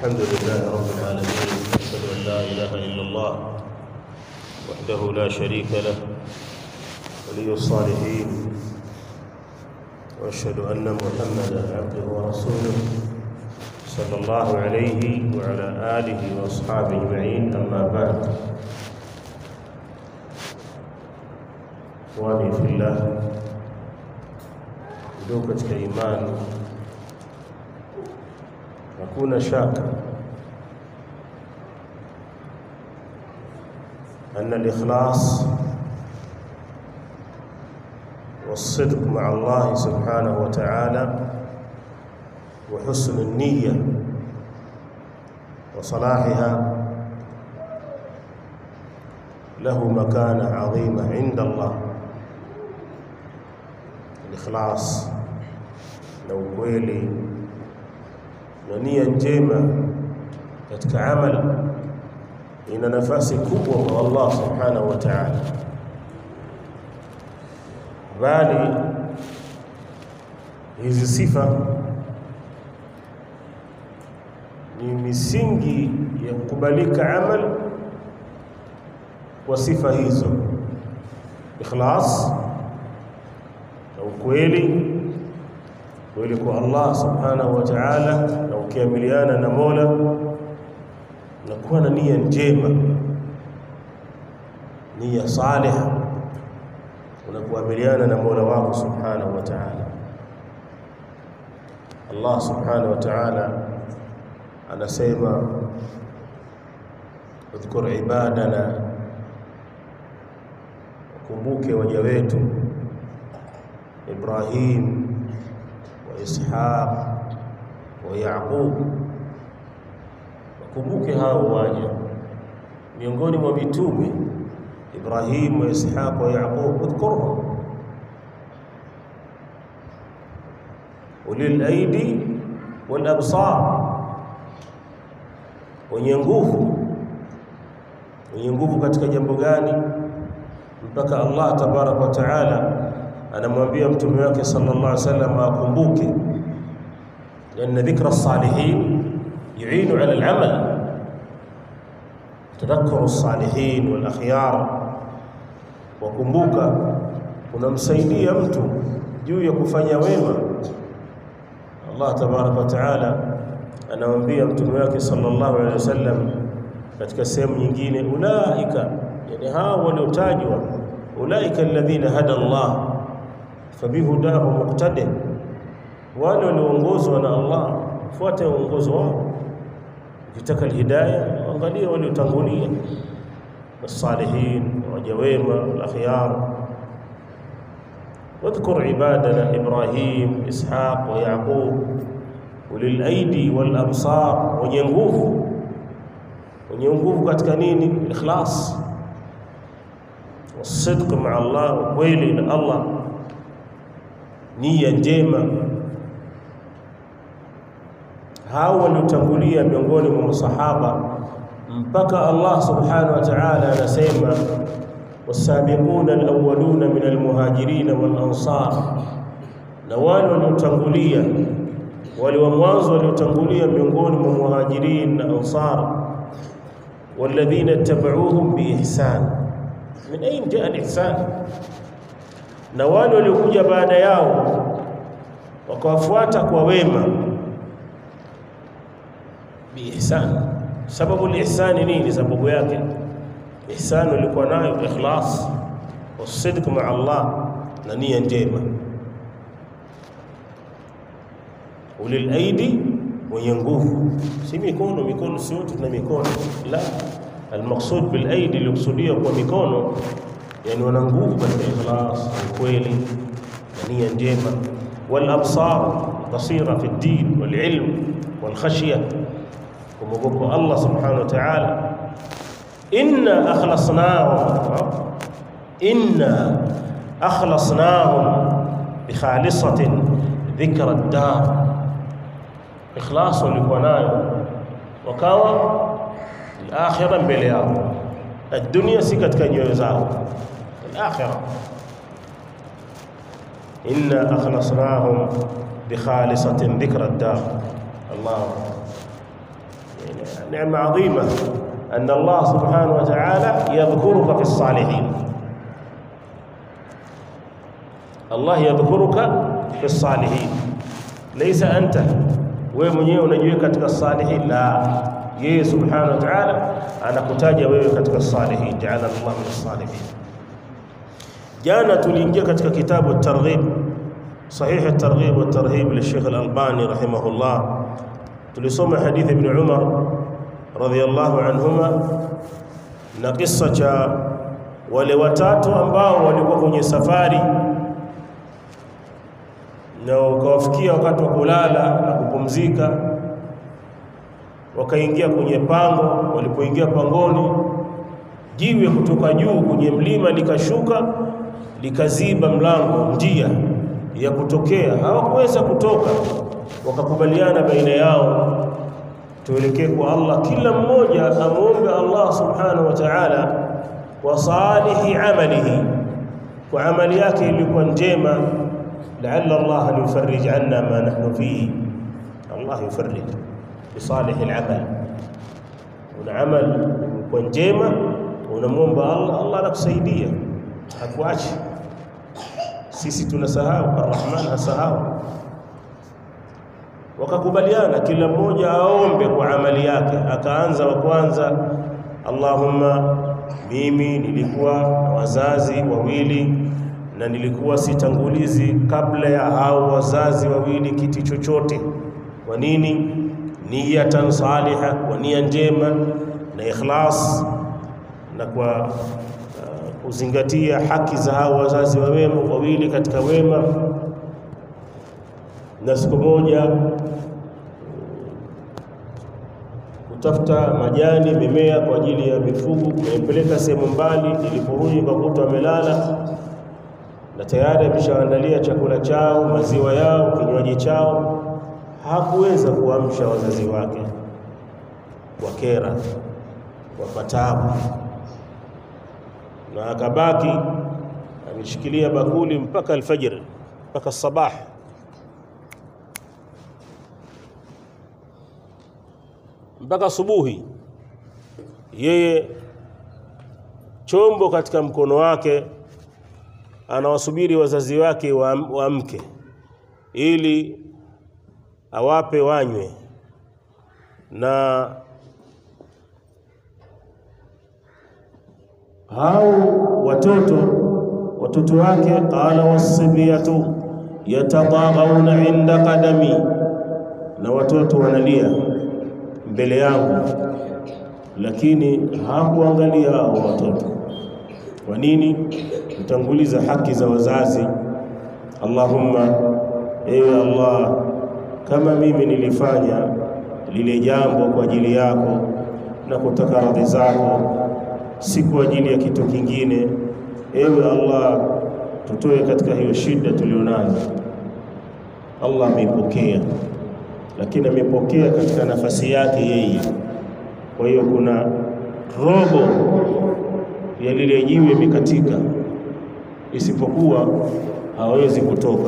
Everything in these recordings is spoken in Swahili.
الحمد لله رب العالمين أشهد أن لا إله إلا الله وحده لا شريك له ولي الصالحين وأشهد أن محمدا عبده ورسوله صلى الله عليه وعلى آله وأصحابه أجمعين أما بعد إخواني في الله ndugu katika imani hakuna shaka أن الإخلاص والصدق مع الله سبحانه وتعالى وحسن النية وصلاحها له مكانة عظيمة عند الله الإخلاص na ukweli na nia njema katika amali ina nafasi kubwa kwa Allah subhanahu wa ta'ala, bali hizi sifa ni misingi ya kukubalika amal kwa sifa hizo, ikhlas na ukweli kweli kwa Allah subhanahu wa ta'ala, na ukiamiliana na Mola na kuwa na nia njema, nia salih, unakuamiliana na Mola wako subhanahu wa ta'ala. Allah subhanahu wa ta'ala anasema udhkur ibadana, kumbuke waja wetu Ibrahim Ishaq wa Yaqub, wakumbuke hao waja miongoni mwa mitume Ibrahim wa Ishaq wa Yaqub, udhkurhum ulil aidi wal absar, wenye nguvu. Wenye nguvu katika jambo gani? Mpaka Allah tabaraka wa taala anamwambia mtume wake sallallahu alaihi wasallam akumbuke, lianna dhikra salihin yuinu ala al-amal, tadhakuru salihin wal akhyar, wakumbuka unamsaidia mtu juu ya kufanya wema. Allah tabaraka wa taala anamwambia mtume wake sallallahu alaihi wasallam katika sehemu nyingine, ulaika, yani hao waliotajwa, ulaika alladhina hada Allah fabihudahu muqtadi, wale walioongozwa na Allah fuate uongozo wao. Ukitaka alhidayah, angalia waliotangulia, wasalihin, waja wema, alakhyar. Wadhkur ibadana Ibrahim, Ishaq wa Yaqub ulil aidi wal absar, wenye nguvu. Wenye nguvu katika nini? Ikhlas, wasidq maa Allah, ukweli na Allah nia njema. Hao waliotangulia miongoni mwa masahaba mpaka Allah subhanahu wa ta'ala anasema wasabiquna alawwaluna min almuhajirin wal ansar, na wale waliotangulia wale wa mwanzo waliotangulia miongoni mwa muhajirin na ansar, walladhina ittaba'uuhum biihsan. Min ayn jaa alihsan na wale waliokuja baada yao wakawafuata kwa wema biihsan. Sababu lihsani nini? Sababu yake ihsan walikuwa nayo ikhlas wasidq maa Allah na nia njema. Ulil aidi, wenye nguvu, si mikono. Mikono si wote tuna mikono, la. Almaqsud bil aidi, ilikusudia kwa mikono yani wana nguvu katika ikhlas, ukweli na nia njema. Wal absar, basira fi ddin wal ilm wal khashya, kumwogopa Allah subhanahu wa ta'ala. Inna akhlasnahum, inna akhlasnahum bi khalisatin dhikra ad-dar, ikhlas walikuwa nayo wakawa al-akhirah mbele yao, ad-dunya si katika nyoyo zao الآخرة إنا أخلصناهم بخالصة ذكر الدار الله neema adhima أن الله سبحانه وتعالى يذكرك في الصالحين الله يذكرك في الصالحين ليس أنت wewe mwenyewe unajiweka katika salihin la yeye subhanahu wa ta'ala anakutaja wewe katika salihin ja'ala Allah min salihin jana tuliingia katika kitabu at-targhib sahih at-targhib wa at-tarhib li Sheikh al-Albani rahimahullah tulisoma hadithi ibn Umar radhiyallahu anhuma na kisa cha wale watatu ambao walikuwa kwenye safari na ukawafikia wakati wa kulala na kupumzika, wakaingia kwenye pango. Walipoingia pangoni, jiwe kutoka juu kwenye mlima likashuka likaziba mlango, njia ya kutokea. Hawakuweza kutoka, wakakubaliana baina yao tuelekee kwa Allah, kila mmoja amwombe Allah subhanahu wa ta'ala wa salihi amalihi, kwa amali yake ilikuwa njema, laalla Allah an yufarrij anna ma nahnu fihi. Allah yufarrij bisalihi al-amal. Una amal kwa njema, unamwomba Allah, Allah anakusaidia, hakuachi. Sisi tunasahau, Arrahman hasahau wakakubaliana kila mmoja aombe kwa amali yake. Akaanza wa kwanza, Allahumma, mimi nilikuwa na wazazi wawili na nilikuwa sitangulizi kabla ya hao wazazi wawili kiti chochote. Kwa nini? Niyatan saliha, kwa nia njema na ikhlas, na kwa uh, kuzingatia haki za hao wazazi wa wema wawili katika wema na siku moja kutafuta majani mimea kwa ajili ya mifugo, nimepeleka sehemu mbali. Niliporudi nikakuta wamelala na tayari ameshaandalia chakula chao, maziwa yao, kinywaji chao. Hakuweza kuamsha wazazi wake, wakera wapatabu, na akabaki ameshikilia bakuli mpaka alfajiri, mpaka sabah mpaka subuhi, yeye chombo katika mkono wake, anawasubiri wazazi wake waamke wa ili awape wanywe, na hao watoto watoto wake, qala wasibiyatu yatadaghauna inda qadami, na watoto wanalia mbele yangu, lakini hakuangalia hao watoto. Kwa nini? Kutanguliza haki za wazazi. Allahumma, ewe Allah, kama mimi nilifanya lile jambo kwa ajili yako na kutaka radhi zako, si kwa ajili ya kitu kingine, ewe Allah, tutoe katika hiyo shida tulionayo. Allah ameipokea lakini amepokea katika nafasi yake yeye. Kwa hiyo kuna robo ya lile jiwe imekatika, isipokuwa hawezi kutoka.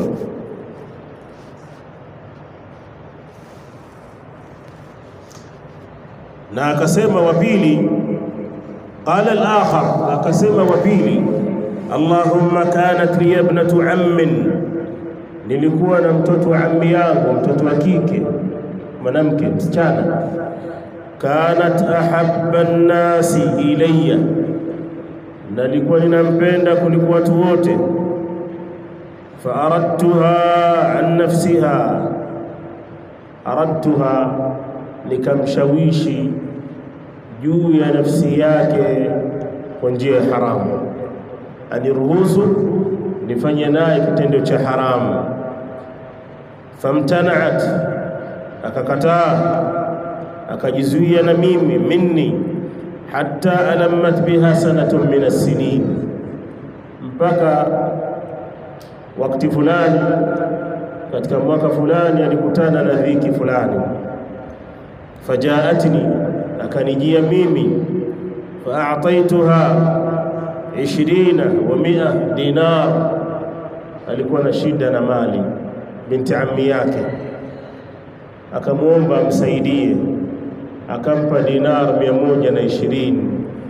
Na akasema wa pili, qala al-akhar, akasema wa pili, Allahumma kanat li ibnatu ammin nilikuwa na mtoto wa ammi yangu, mtoto wa kike, mwanamke, msichana. kanat ahabba nnasi ilayya, nalikuwa ninampenda kuliko watu wote. fa aradtuha an nafsiha, aradtuha, nikamshawishi juu ya nafsi yake kwa njia ya haramu, aniruhusu nifanye naye kitendo cha haramu famtanaat, akakataa akajizuia na mimi minni, hatta alammat biha sanatun min as-sinin, mpaka wakati fulani katika mwaka fulani alikutana na dhiki fulani. Fajaatni, akanijia mimi, faataituha ishirina wa mia dinar, alikuwa na shida na mali binti ammi yake akamwomba amsaidie, akampa dinar mia moja na ishirini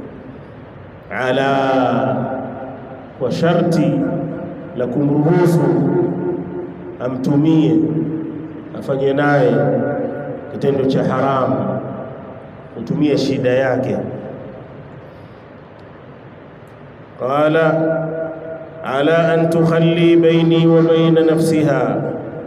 ala kwa sharti la kumruhusu amtumie afanye naye kitendo cha haramu, kutumia shida yake. Qala ala an tukhalli baini wa baina nafsiha,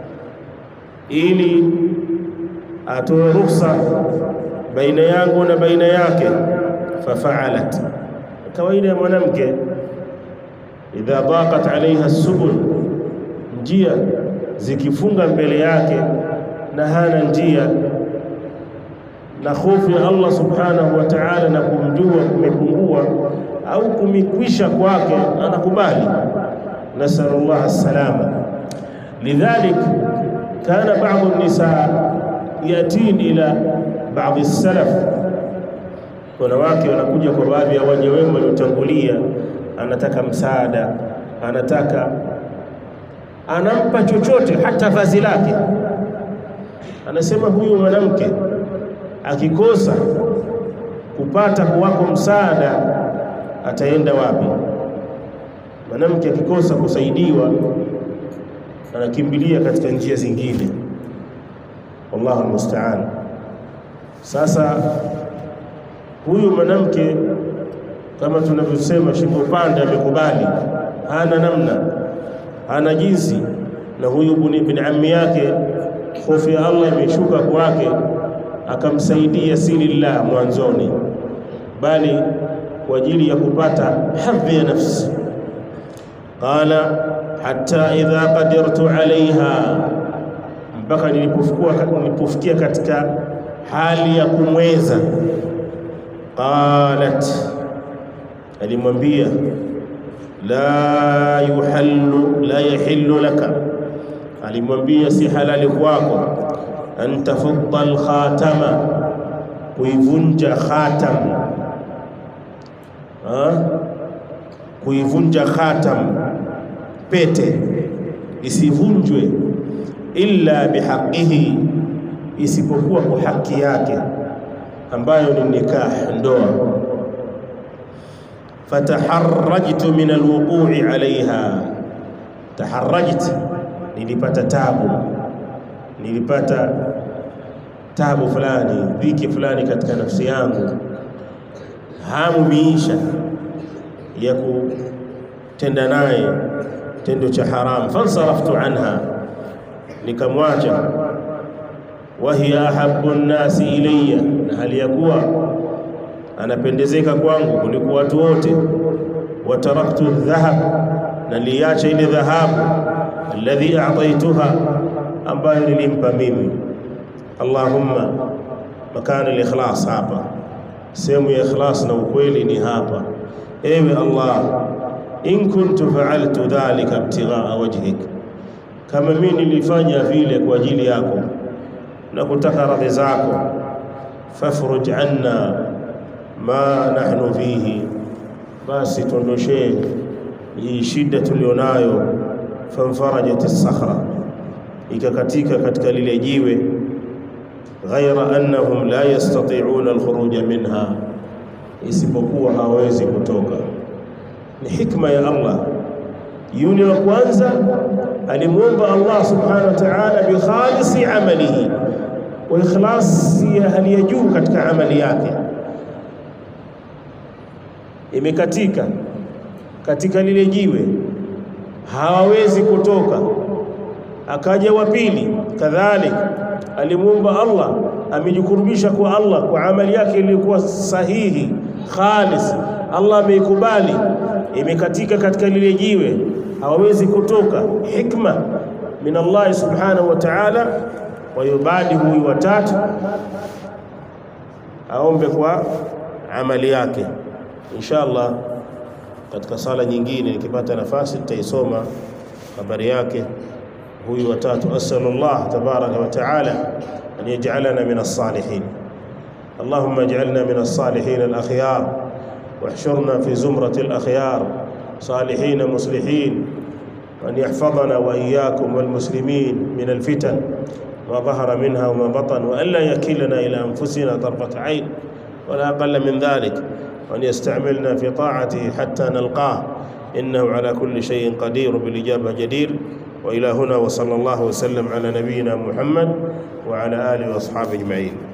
ili atoe ruhusa baina yangu na baina yake. Fafaalat, kawaida ya mwanamke idha daqat alaiha subul, njia zikifunga mbele yake na hana njia na hofu ya Allah subhanahu wa ta'ala na kumjua kumepungua au kumikwisha kwake, anakubali. Nasalullah assalama. Lidhalik kana ba'dhu an-nisa yatin ila ba'dhi as-salaf, wanawake wanakuja kwa baadhi ya waja wema waliotangulia, anataka msaada, anataka anampa chochote, hata vazi lake. Anasema huyu mwanamke akikosa kupata kwako msaada ataenda wapi? Mwanamke akikosa kusaidiwa anakimbilia katika njia zingine, wallahu almusta'an. Sasa huyu mwanamke kama tunavyosema, shingo pande, amekubali, hana namna, hana jinsi, na huyu bin ammi yake, hofu ya Allah imeshuka kwake akamsaidia si lillah mwanzoni, bali kwa ajili ya kupata hadhi ya nafsi. Qala hatta idha qadirtu alaiha, mpaka nilipofikia katika hali ya kumweza. Qalat, alimwambia la yuhallu la yahillu laka, alimwambia si halali kwako an tafudha alkhatama, kuivunja khatam, kuivunja khatam, pete isivunjwe, illa bihaqihi, isipokuwa kwa haki yake ambayo ni nikah, ndoa. Fataharrajtu min alwuqu'i alaiha, taharrajtu, nilipata tabu nilipata tabu fulani, dhiki fulani katika nafsi yangu, hamu miisha ya kutenda naye tendo cha haramu. Fansaraftu anha, nikamwacha. Wa hiya ahabbu nnasi ilayya, na hali ya kuwa anapendezeka kwangu kuliko watu wote. Wa taraktu dhahab, na niliacha ile dhahabu alladhi a'taituha ambayo nilimpa mimi. Allahumma, makana al-ikhlas hapa, sehemu ya ikhlas na ukweli ni hapa. Ewe Allah, in kuntu fa'altu dhalika ibtighaa wajhik, kama mimi nilifanya vile kwa ajili yako na kutaka radhi zako, fafruj anna ma nahnu fihi, basi tuondoshee hii shida tulionayo. Fanfarajat as-sakhra ikakatika katika lile jiwe. Ghaira annahum la yastati'una alkhuruja minha, isipokuwa hawezi kutoka. Ni hikma ya Allah. Yule wa kwanza alimwomba Allah subhanahu wa ta'ala bi khalisi amalihi, wa ikhlasi ya hali ya juu katika amali yake, imekatika katika lile jiwe, hawawezi kutoka akaja wa pili kadhalika, alimwomba Allah, amejikurubisha kwa Allah kwa amali yake iliyokuwa sahihi khalis, Allah ameikubali, imekatika katika lile jiwe, hawawezi kutoka. Hikma min Allah subhanahu wa ta'ala. Kwa hiyo baadi huyu watatu aombe kwa amali yake, insha Allah katika sala nyingine nikipata nafasi nitaisoma habari yake huyu watatu. Asalullah tabaraka wa taala an yaj'alana min as-salihin. Allahumma ij'alna min as-salihin al-akhyar واحشرنا في زمرة الأخيار صالحين مصلحين وأن يحفظنا وإياكم والمسلمين من الفتن ما ظهر منها وما بطن وأن لا يكلنا إلى أنفسنا طرفة عين ولا أقل من ذلك وأن يستعملنا في طاعته حتى نلقاه إنه على كل شيء قدير بالإجابة جدير وإلى هنا وصلى الله وسلم على نبينا محمد وعلى آله وأصحابه أجمعين